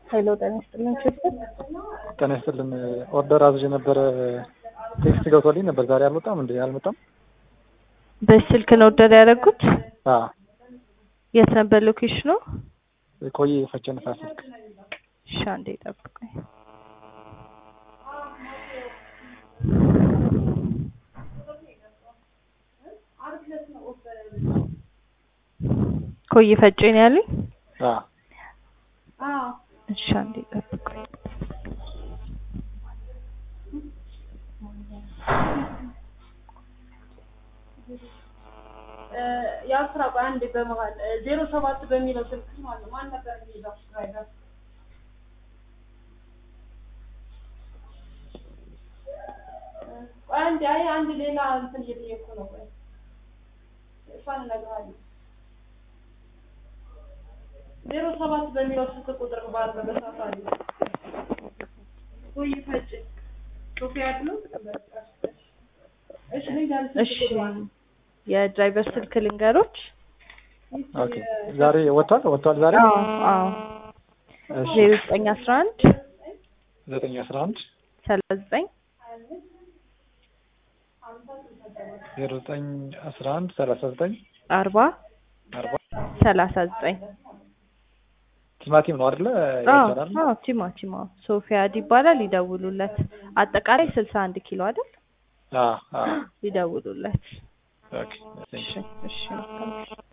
ሄሎ ጤና ይስጥልን ችግር ጤና ይስጥልን ኦርደር አዝዤ ነበረ ቴክስት ገብቶልኝ ነበር ዛሬ አልመጣም እንዴ አልመጣም በስልክ ነው ኦርደር ያደረጉት አዎ የት ነበር ሎኬሽኑ ቆይ ፈቸ ንፋስ ስልክ እሺ አንዴ ጠብቁኝ ኮይ ፈጬ ነው ያሉኝ አዎ እሺ አንዴ ጠብቁኝ የአስራ ቆይ አንዴ በመሀል ዜሮ ሰባት በሚለው ስልክ ማለት ነው። ማን ነበር የሚይዘው ድራይቨር? ቆይ አንዴ አይ አንድ ሌላ እንትን እየጠየኩ ነው። ቆይ እሷን እነግርሃለሁ። ዜሮ ሰባት በሚለው ስልክ ቁጥር ባለ በሳፋሪ ወይ ፈጭ ሶፊያ ነው። እሺ ልንገርሽ እሺ የድራይቨር ስልክ ልንገሮች ኦኬ ዛሬ ወጥቷል ወጥቷል ዛሬ አዎ አዎ እሺ ዜሮ ዘጠኝ አስራ አንድ ዘጠኝ አስራ አንድ ሰላሳ ዘጠኝ ዜሮ ዘጠኝ አስራ አንድ ሰላሳ ዘጠኝ አርባ አርባ ሰላሳ ዘጠኝ ቲማቲም ነው አይደለ አዎ ይባላል አዎ ቲማቲም አዎ ሶፊያድ ይባላል ይደውሉለት አጠቃላይ ስልሳ አንድ ኪሎ አይደል አዎ አዎ ይደውሉለት ኦኬ እሺ እሺ መልካም